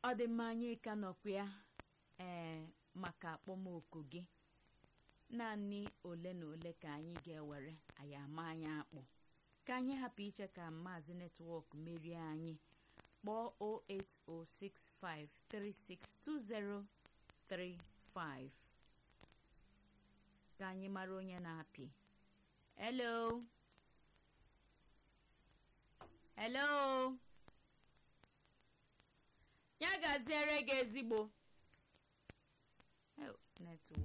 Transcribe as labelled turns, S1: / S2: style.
S1: ọ dị mma anyị ka nọkwa ya ee maka akpọmoku gị naanị ole na ole ka anyị ga-ewere anyị ama anyị akpụ ka anyị hapụ iche ka maazị netwọk merie anyị kpọọ 08065362035 ka anyị mara onye na-apị hello hello ya gaziere gị ezigbo netwọk